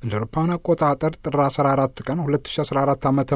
እንደ አውሮፓውያን አቆጣጠር ጥር 14 ቀን 2014 ዓ ም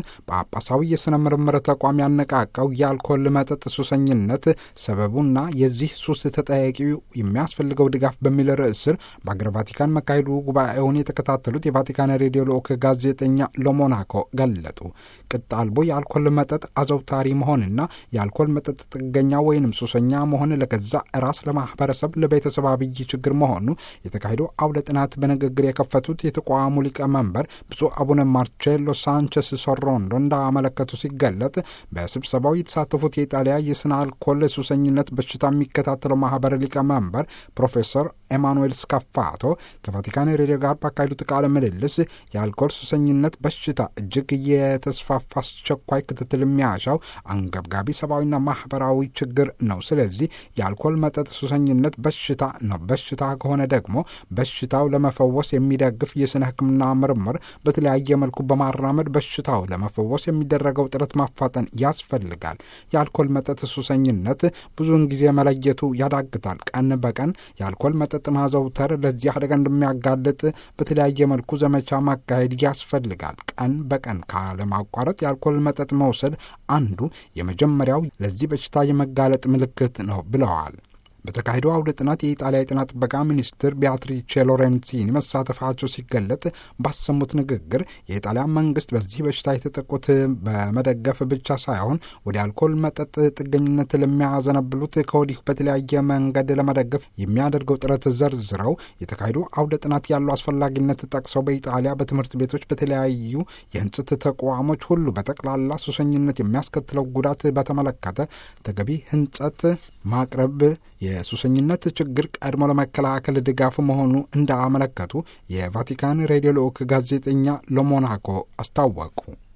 ጳጳሳዊ የሥነ ምርምር ተቋም ያነቃቃው የአልኮል መጠጥ ሱሰኝነት ሰበቡና የዚህ ሱስ ተጠያቂው የሚያስፈልገው ድጋፍ በሚል ርዕስ ስር በአገር ቫቲካን መካሄዱ ጉባኤውን የተከታተሉት የቫቲካን ሬዲዮ ልዑክ ጋዜጠኛ ሎሞናኮ ገለጡ። ቅጥ አልቦ የአልኮል መጠጥ አዘውታሪ መሆንና የአልኮል መጠጥ ጥገኛ ወይንም ሱሰኛ መሆን ለገዛ ራስ፣ ለማህበረሰብ፣ ለቤተሰብ አብይ ችግር መሆኑ የተካሄደው አውደ ጥናት በንግግር የከፈቱት የተቋሙ ሊቀመንበር ብፁዕ አቡነ ማርቼሎ ሳንቸስ ሶሮንዶ እንዳመለከቱ ሲገለጥ በስብሰባው የተሳተፉት የኢጣሊያ የስነ አልኮል ሱሰኝነት በሽታ የሚከታተለው ማህበር ሊቀመንበር ፕሮፌሰር ኤማኑኤል ስካፋቶ ከቫቲካን ሬዲዮ ጋር ባካሄዱት ቃለ ምልልስ የአልኮል ሱሰኝነት በሽታ እጅግ የተስፋፋ አስቸኳይ ክትትል የሚያሻው አንገብጋቢ ሰብአዊና ማህበራዊ ችግር ነው። ስለዚህ የአልኮል መጠጥ ሱሰኝነት በሽታ ነው። በሽታ ከሆነ ደግሞ በሽታው ለመፈወስ የሚደግፍ የስነ ሕክምና ምርምር በተለያየ መልኩ በማራመድ በሽታው ለመፈወስ የሚደረገው ጥረት ማፋጠን ያስፈልጋል። የአልኮል መጠጥ ሱሰኝነት ብዙውን ጊዜ መለየቱ ያዳግታል። ቀን በቀን የአልኮል መጠጥ ማዘውተር ለዚህ አደጋ እንደሚያጋልጥ በተለያየ መልኩ ዘመቻ ማካሄድ ያስፈልጋል። ቀን በቀን ካለማቋረጥ የአልኮል መጠጥ መውሰድ አንዱ የመጀመሪያው ለዚህ በሽታ የመጋለጥ ምልክት ነው ብለዋል። በተካሄደው አውደ ጥናት የኢጣሊያ የጤና ጥበቃ ሚኒስትር ቢያትሪቼ ሎሬንሲኒ መሳተፋቸው ሲገለጥ ባሰሙት ንግግር የኢጣሊያ መንግስት በዚህ በሽታ የተጠቁት በመደገፍ ብቻ ሳይሆን ወደ አልኮል መጠጥ ጥገኝነት ለሚያዘነብሉት ከወዲሁ በተለያየ መንገድ ለመደገፍ የሚያደርገው ጥረት ዘርዝረው የተካሄዱ አውደ ጥናት ያለው አስፈላጊነት ጠቅሰው በኢጣሊያ በትምህርት ቤቶች፣ በተለያዩ የህንጽት ተቋሞች ሁሉ በጠቅላላ ሱሰኝነት የሚያስከትለው ጉዳት በተመለከተ ተገቢ ህንጸት ማቅረብ የሱሰኝነት ችግር ቀድሞ ለመከላከል ድጋፍ መሆኑ እንዳመለከቱ የቫቲካን ሬዲዮ ልዑክ ጋዜጠኛ ሎሞናኮ አስታወቁ።